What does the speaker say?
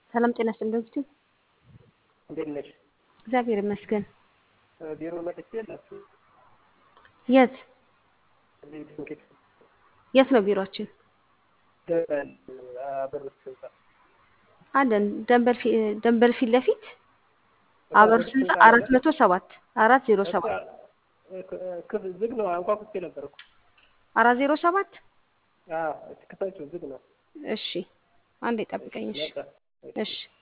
ሰላም ጤና ይስጥልኝ ዶክተር። እንዴት ነሽ? እግዚአብሔር ይመስገን። ቢሮ መጥቼ የላችሁ የት እዚህ ድንገት የት ነው ቢሮአችን? ደበል አበሮች ህንጻ አለን ደንበል ፊ- ደንበል ፊት ለፊት አበሮች ህንጻ አራት መቶ ሰባት አራት ዜሮ ሰባት ክፍል ዝግ ነው። አንኳኩቼ ነበር እኮ አራት ዜሮ ሰባት አዎ፣ ክፈችው ዝግ ነው። እሺ አንዴ ጠብቀኝ። እሺ መጣ። እሺ